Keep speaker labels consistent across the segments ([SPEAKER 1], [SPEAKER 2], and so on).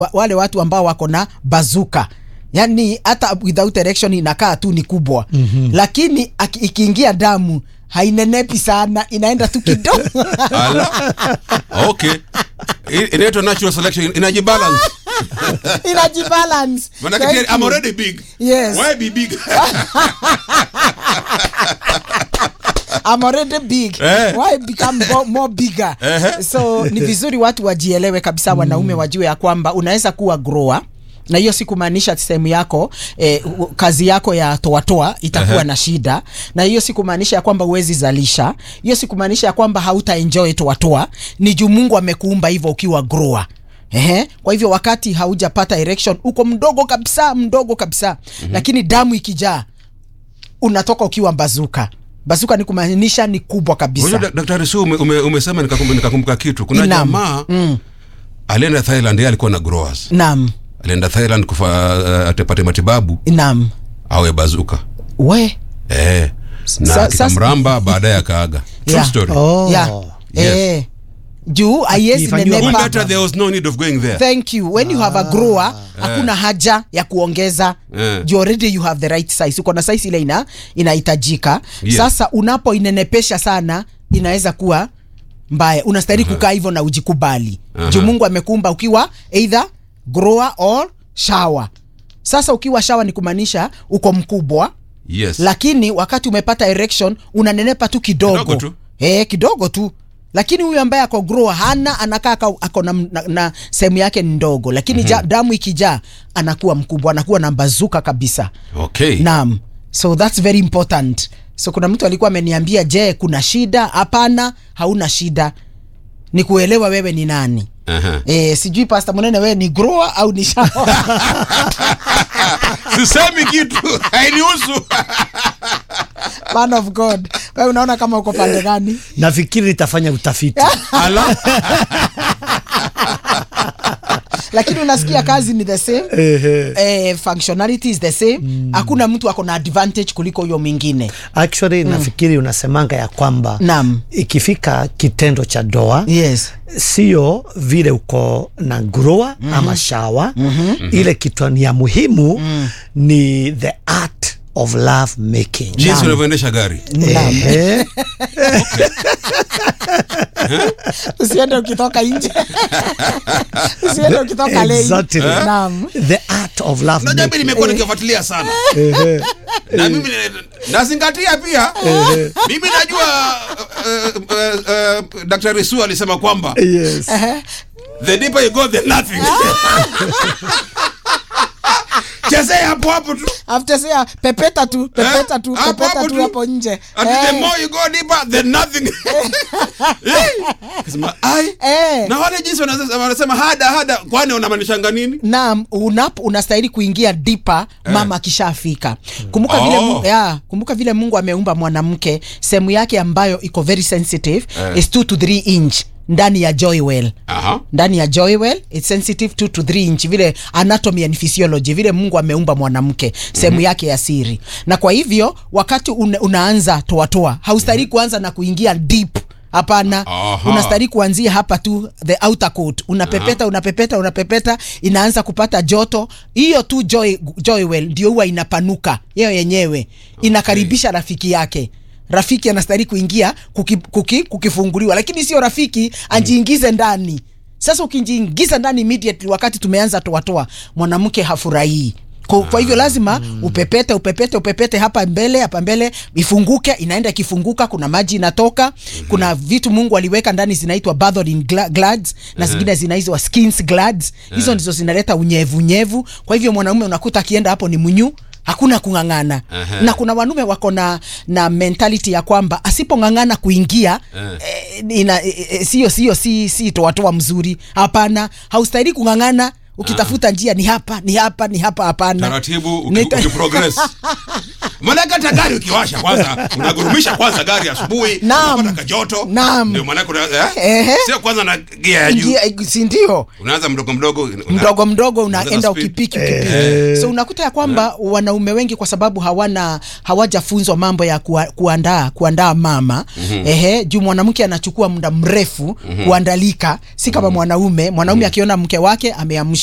[SPEAKER 1] wa- wale watu ambao wako na bazuka yani hata without erection inakaa tu ni kubwa mm-hmm. lakini aki- ikiingia damu hainenepi sana inaenda tu kidogo
[SPEAKER 2] Ala. okay I- inaitwa natural selection inajibalance
[SPEAKER 1] inajibalance
[SPEAKER 2] manake
[SPEAKER 1] Thank
[SPEAKER 2] tayari I'm
[SPEAKER 1] you.
[SPEAKER 2] already big
[SPEAKER 1] Yes.
[SPEAKER 2] why be big
[SPEAKER 1] I'm already big
[SPEAKER 2] Eh.
[SPEAKER 1] why become bo- more bigger
[SPEAKER 2] Ehe.
[SPEAKER 1] so ni vizuri watu wajielewe kabisa wanaume wajue ya kwamba unaweza kuwa grower na hiyo si kumaanisha sehemu yako eh, u- kazi yako ya toatoa itakuwa
[SPEAKER 2] Ehe.
[SPEAKER 1] na shida na hiyo si kumaanisha ya kwamba huwezi zalisha hiyo si kumaanisha ya kwamba hauta enjoy toatoa ni juu mungu amekuumba hivyo ukiwa grower Ehe. Kwa hivyo wakati haujapata erection uko mdogo kabisa mdogo kabisa mm-hmm. lakini damu ikijaa unatoka ukiwa bazuka bazuka ni kumaanisha ni kubwa kabisa
[SPEAKER 2] Unajua dak- daktari su ume, ume, umesema nikakumbuka nikakumbuka kitu kuna
[SPEAKER 1] Naam.
[SPEAKER 2] jamaa
[SPEAKER 1] mm.
[SPEAKER 2] alienda thailand yeye alikuwa na growers
[SPEAKER 1] nam
[SPEAKER 2] alienda thailand kufa uh, atapate matibabu
[SPEAKER 1] nam
[SPEAKER 2] awe bazuka
[SPEAKER 1] we
[SPEAKER 2] eh, na
[SPEAKER 1] Sa-
[SPEAKER 2] kikamramba baadaye akaaga True
[SPEAKER 1] Yeah.
[SPEAKER 2] story
[SPEAKER 3] Oh.
[SPEAKER 1] yeah.
[SPEAKER 2] Yes.
[SPEAKER 1] eh, juu aiwezi
[SPEAKER 3] Akifanyiwa
[SPEAKER 2] Kumbe
[SPEAKER 1] nenepa
[SPEAKER 2] hata there was no need of going there
[SPEAKER 1] thank you when you have a grower hakuna haja ya kuongeza
[SPEAKER 2] Eh.
[SPEAKER 1] you already you have the right size uko na size ile ina inahitajika
[SPEAKER 2] Yes.
[SPEAKER 1] sasa unapoinenepesha sana inaweza kuwa mbaya unastahili kukaa hivyo na ujikubali
[SPEAKER 2] Aha.
[SPEAKER 1] juu mungu amekuumba ukiwa either grower or shower sasa ukiwa shawa ni kumaanisha uko mkubwa
[SPEAKER 2] yes
[SPEAKER 1] lakini wakati umepata erection unanenepa tu kidogo
[SPEAKER 2] Kidogo tu.
[SPEAKER 1] Eh, kidogo tu lakini huyu ambaye ako grower hana anakaa aka- ako na, na, na sehemu yake ni ndogo lakini mm-hmm. ja, damu ikijaa anakuwa mkubwa anakuwa na bazuka kabisa
[SPEAKER 2] okay
[SPEAKER 1] naam so that's very important so kuna mtu alikuwa ameniambia je kuna shida hapana hauna shida ni kuelewa wewe ni nani
[SPEAKER 2] Aha.
[SPEAKER 1] e, sijui pasta munene wewe ni grower au ni shawa
[SPEAKER 2] sisemi kitu hainihusu
[SPEAKER 1] man of god wewe unaona kama uko pande gani
[SPEAKER 3] nafikiri nitafanya utafiti
[SPEAKER 2] ala
[SPEAKER 1] lakini unasikia kazi ni the same
[SPEAKER 3] Ehe.
[SPEAKER 1] eh, functionality is the same hakuna mtu ako na advantage kuliko huyo mwingine
[SPEAKER 3] actually nafikiri unasemanga ya kwamba
[SPEAKER 1] Naam.
[SPEAKER 3] ikifika kitendo cha doa
[SPEAKER 1] yes
[SPEAKER 3] sio vile uko na grower mm-hmm. ama shawa mm-hmm. ile kitu ni ya muhimu mm. ni the art of love making
[SPEAKER 2] jinsi unavyoendesha gari
[SPEAKER 3] Ehe.
[SPEAKER 1] usiende ukitoka nje usiende ukitoka lei
[SPEAKER 3] Exactly.
[SPEAKER 1] naam
[SPEAKER 3] the art of love
[SPEAKER 2] najua mi
[SPEAKER 3] making.
[SPEAKER 2] nimekuwa nikifuatilia sana na mimi ni- nazingatia pia mimi najua uh, uh, uh, daktari su alisema kwamba
[SPEAKER 3] yes.
[SPEAKER 2] the deeper you go the nothing chezea hapo hapo tu
[SPEAKER 1] after say pepeta tu pepeta tu
[SPEAKER 2] Eh, hapo
[SPEAKER 1] pepeta
[SPEAKER 2] hapo
[SPEAKER 1] tu
[SPEAKER 2] tu.
[SPEAKER 1] hapo nje
[SPEAKER 2] Ati the
[SPEAKER 1] Eh,
[SPEAKER 2] more you go deeper the nothing Eh, kasema ai
[SPEAKER 1] eh.
[SPEAKER 2] na wale jinsi wanasema wanasema hada hada kwani unamaanishanga nini
[SPEAKER 1] naam unapo unastahili kuingia dipa mama akishafika kumbuka vile
[SPEAKER 2] Oh.
[SPEAKER 1] Mungu, ya, kumbuka vile mungu ameumba mwanamke sehemu yake ambayo iko very sensitive
[SPEAKER 2] Eh.
[SPEAKER 1] is 2 to 3 inch ndani ya joywell
[SPEAKER 2] aha
[SPEAKER 1] ndani ya joywell it's sensitive 2 to 3 inch vile anatomy and physiology vile mungu ameumba mwanamke sehemu mm-hmm. yake ya siri na kwa hivyo wakati una, unaanza toatoa haustahili mm-hmm. kuanza na kuingia deep hapana
[SPEAKER 2] Aha.
[SPEAKER 1] unastahili kuanzia hapa tu the outer coat unapepeta unapepeta unapepeta inaanza kupata joto hiyo tu joy, joywell ndio huwa inapanuka yeo yenyewe inakaribisha rafiki yake rafiki anastahili kuingia kuki, kuki, kukifunguliwa lakini sio rafiki ajiingize ndani sasa ukijiingiza ndani immediately wakati tumeanza toatoa mwanamke hafurahii kwa, kwa hivyo lazima upepete upepete upepete hapa mbele hapa mbele ifunguke inaenda ikifunguka kuna maji inatoka kuna vitu mungu aliweka ndani zinaitwa bathing gla- glands na zingine zinaitwa skins glands hizo ndizo zinaleta unyevunyevu kwa hivyo mwanaume unakuta akienda hapo ni mnyu hakuna kung'ang'ana
[SPEAKER 2] Aha.
[SPEAKER 1] na kuna wanaume wako na na mentality ya kwamba asipong'ang'ana kuingia eh, ina eh, eh, sio sio si si toatoa mzuri hapana haustahili kung'ang'ana ukitafuta njia ni hapa ni hapa ni hapa hapana
[SPEAKER 2] taratibu uki-
[SPEAKER 1] Nita-
[SPEAKER 2] ukiprogress manake hata gari ukiwasha kwanza unagurumisha kwanza gari asubuhi
[SPEAKER 1] Naam.
[SPEAKER 2] unapata kajoto
[SPEAKER 1] Naam.
[SPEAKER 2] ndio manake una-
[SPEAKER 1] Ehe.
[SPEAKER 2] eh? sio kwanza na gia ya juu
[SPEAKER 1] njia si ndio
[SPEAKER 2] unaanza mdogo mdogo una-
[SPEAKER 1] mdogo mdogo unaenda
[SPEAKER 2] Ongeza speed.
[SPEAKER 1] ukipiki ukipiki so unakuta ya kwamba wanaume wengi kwa sababu hawana hawajafunzwa mambo ya kuwa, kuandaa kuandaa mama mm-hmm. ehe juu mwanamke anachukua muda mrefu mm-hmm. kuandalika si kama mm-hmm. mwanaume mwanaume mm-hmm. akiona mke wake ameamsha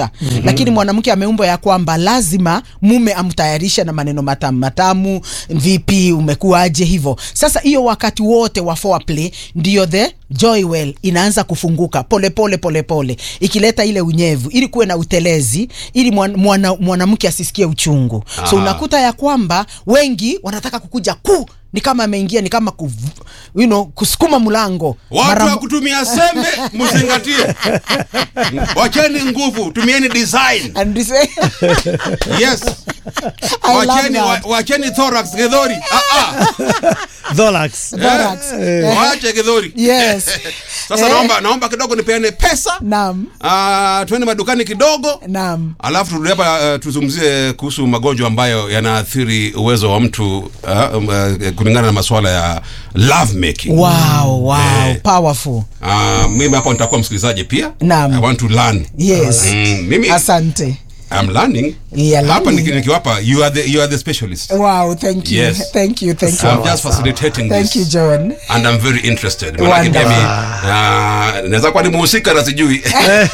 [SPEAKER 1] kutosha mm-hmm. lakini mwanamke ameumbwa ya kwamba lazima mume amtayarishe na maneno matamu matamu vipi umekuaje hivyo sasa hiyo wakati wote wa foreplay ndio the joy well inaanza kufunguka pole pole pole pole ikileta ile unyevu ili kuwe na utelezi ili mwan- mwana- mwanamke asisikie uchungu so
[SPEAKER 2] Ah.
[SPEAKER 1] unakuta ya kwamba wengi wanataka kukuja ku ni kama ameingia ni kama ku, you know, kusukuma mlango
[SPEAKER 2] watu
[SPEAKER 1] Mara-
[SPEAKER 2] wa kutumia sembe mzingatie wacheni nguvu tumieni design
[SPEAKER 1] And this way-
[SPEAKER 2] yes
[SPEAKER 1] I love
[SPEAKER 2] wacheni, wa,
[SPEAKER 1] that.
[SPEAKER 2] wacheni thorax gedhori ah, ah.
[SPEAKER 3] Tholax.
[SPEAKER 1] Thorax.
[SPEAKER 2] Eh, waache gedhori
[SPEAKER 1] Yes.
[SPEAKER 2] sasa
[SPEAKER 1] Eh.
[SPEAKER 2] naomba naomba kidogo nipeane pesa
[SPEAKER 1] Naam.
[SPEAKER 2] uh, tuende madukani kidogo
[SPEAKER 1] Naam.
[SPEAKER 2] alafu turudi hapa uh, tuzungumzie kuhusu magonjwa ambayo yanaathiri uwezo wa mtu uh, um, uh, kulingana na masuala ya love making
[SPEAKER 1] Wow, wow,
[SPEAKER 2] Eh.
[SPEAKER 1] powerful.
[SPEAKER 2] uh, mimi hapo nitakuwa msikilizaji pia
[SPEAKER 1] Naam.
[SPEAKER 2] I want to learn
[SPEAKER 1] Yes.
[SPEAKER 2] mm, mimi
[SPEAKER 1] Asante.
[SPEAKER 2] I'm learning
[SPEAKER 1] Yeah,
[SPEAKER 2] hapa
[SPEAKER 1] learning.
[SPEAKER 2] niki- nikiwapa you are the, you are the specialist
[SPEAKER 1] Wow, thank you.
[SPEAKER 2] Yes.
[SPEAKER 1] Thank you, thank you.
[SPEAKER 2] I'm just facilitating
[SPEAKER 1] Thank
[SPEAKER 2] this
[SPEAKER 1] you, John.
[SPEAKER 2] and I'm very interested Manake pia
[SPEAKER 1] Wonderful.
[SPEAKER 2] mi, uh, naweza kuwa ni muhusika na sijui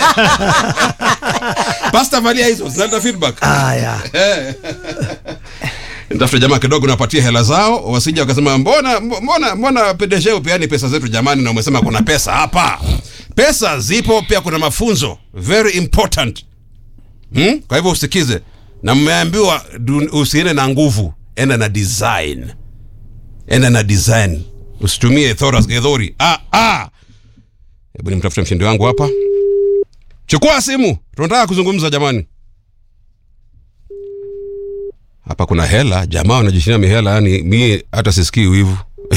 [SPEAKER 2] pasta valia hizo zinaleta feedback
[SPEAKER 3] Aya.
[SPEAKER 2] nitafute jamaa kidogo napatia hela zao wasija wakasema mbona mbona mbona pedeshe upeani pesa zetu jamani na umesema kuna pesa hapa pesa zipo pia kuna mafunzo very important hmm? kwa hivyo usikize na mmeambiwa du- usiende na nguvu enda na design enda na design usitumie thoras gedhori ah, ah. hebu nimtafute mshindi wangu hapa chukua simu tunataka kuzungumza jamani hapa kuna hela jamaa wanajishinia mihela yani mie hata sisikii wivu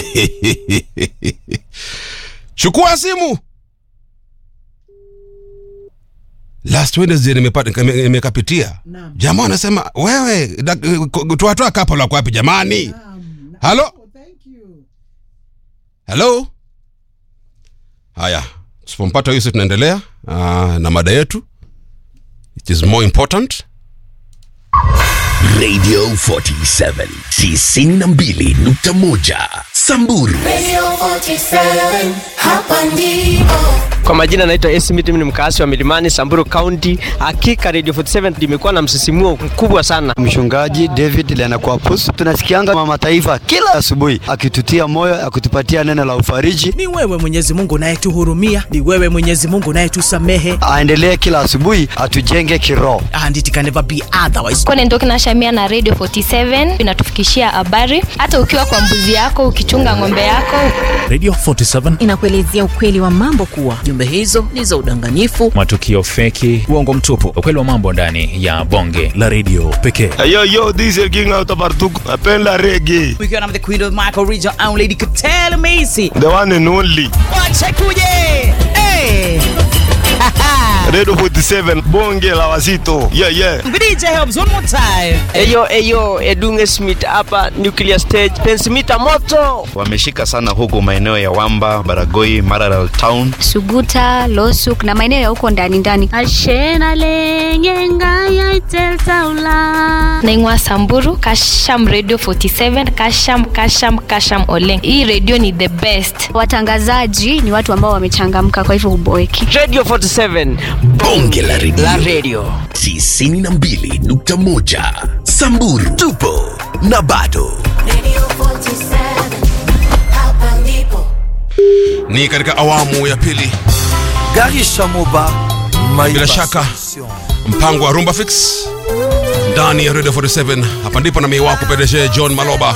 [SPEAKER 2] chukua simu last wednesday nimepata nime- nimekapitia jamaa anasema wewe dak- ko- toatoa kapo lako wapi jamani halo halo haya tusipompata huyu si tunaendelea uh, na mada yetu it is more important
[SPEAKER 4] Radio 47 92.1 Samburu
[SPEAKER 5] Radio 47, hapa ndipo.
[SPEAKER 6] Kwa majina naitwa Esmith, mimi ni mkaasi wa Milimani, Samburu County. Hakika Radio 47 limekuwa na msisimuo mkubwa sana.
[SPEAKER 7] Mchungaji David Lenakwapus, tunasikianga mama taifa kila asubuhi akitutia moyo, akitupatia neno la ufariji.
[SPEAKER 8] ni wewe mwenyezi mungu unayetuhurumia ni wewe mwenyezi mungu unayetusamehe
[SPEAKER 7] Aendelee kila asubuhi atujenge kiroho.
[SPEAKER 8] and it can never be otherwise
[SPEAKER 9] Kone Ndoki na Shamia na Radio 47 inatufikishia habari hata ukiwa kwa mbuzi yako, ukichunga ng'ombe yako.
[SPEAKER 10] Radio 47
[SPEAKER 11] inakuelezea ukweli wa mambo kuwa
[SPEAKER 8] jumbe hizo ni za udanganyifu
[SPEAKER 10] matukio feki, uongo mtupu, ukweli wa mambo ndani ya bonge la redio pekee.
[SPEAKER 7] Yo, yo, this is King out of Artuk. Napenda reggae.
[SPEAKER 8] ukiwa na the queen of Michael region and lady Katele Macy
[SPEAKER 7] The one and only.
[SPEAKER 8] wache kuje hey.
[SPEAKER 7] Radio 47 bonge la wazito. Yeah, yeah.
[SPEAKER 8] DJ helps one more time
[SPEAKER 6] Eyo eyo Edunge Smith hapa Nuclear Stage, pensimita moto.
[SPEAKER 12] wameshika sana huku maeneo ya Wamba, Baragoi, Maralal Town.
[SPEAKER 9] Suguta, Losuk na maeneo ya huko ndani ndani. Naingwa Samburu, Kasham Radio 47, Kasham Kasham Kasham Oleng. Hii radio ni the best. Watangazaji ni watu ambao wamechangamka kwa hivyo huboeki.
[SPEAKER 6] Radio 47
[SPEAKER 4] Bonge la redio.
[SPEAKER 6] la radio.
[SPEAKER 4] 92.1 Samburu tupo na bado
[SPEAKER 5] Radio 47, hapa ndipo.
[SPEAKER 2] ni katika awamu ya pili
[SPEAKER 7] Garisha Moba.
[SPEAKER 2] bila shaka mpango wa rumba fix ndani ya radio 47 hapa ndipo na mii wako pedeshe john maloba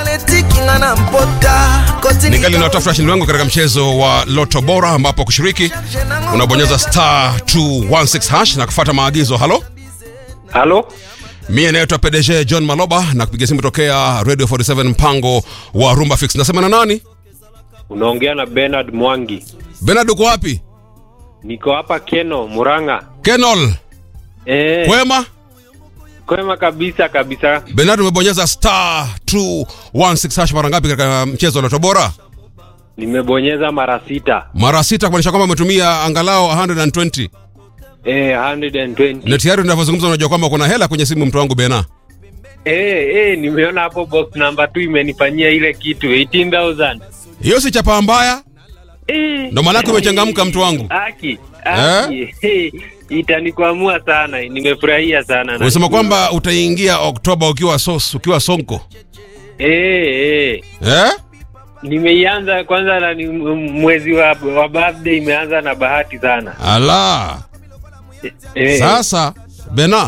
[SPEAKER 2] ningali natafuta washindi wangu katika mchezo wa loto bora ambapo kushiriki unabonyeza star 216 hash na kufuata maagizo halo
[SPEAKER 6] Halo?
[SPEAKER 2] mie naitwa pdg john maloba na kupiga simu tokea radio 47 mpango wa rumba fix nasema na nani
[SPEAKER 6] Unaongea na Bernard Mwangi.
[SPEAKER 2] benard uko wapi
[SPEAKER 6] Niko hapa Keno, Muranga.
[SPEAKER 2] kenol
[SPEAKER 6] Eh,
[SPEAKER 2] kwema
[SPEAKER 6] kwema kabisa kabisa.
[SPEAKER 2] benard umebonyeza star 216 hash mara ngapi katika mchezo wa loto bora
[SPEAKER 6] Nimebonyeza mara sita.
[SPEAKER 2] mara sita kumaanisha kwamba umetumia angalau 120
[SPEAKER 6] Eh, 120.
[SPEAKER 2] na tayari unavyozungumza unajua kwamba kuna hela kwenye simu mtu wangu bena
[SPEAKER 6] Eh, eh, nimeona hapo box number 2 imenifanyia ile kitu 18000.
[SPEAKER 2] hiyo si chapa mbaya
[SPEAKER 13] Eh,
[SPEAKER 2] Ndo maanake umechangamka mtu wangu.
[SPEAKER 13] Aki, aki. Eh? Itanikwamua sana. Nimefurahia sana.
[SPEAKER 2] Unasema kwamba utaingia Oktoba ukiwa sos, ukiwa sonko.
[SPEAKER 13] eh, eh.
[SPEAKER 2] Eh?
[SPEAKER 13] Nimeianza kwanza na ni m- mwezi wa, wa birthday imeanza na bahati sana.
[SPEAKER 2] Ala.
[SPEAKER 13] Eh.
[SPEAKER 2] Sasa Bena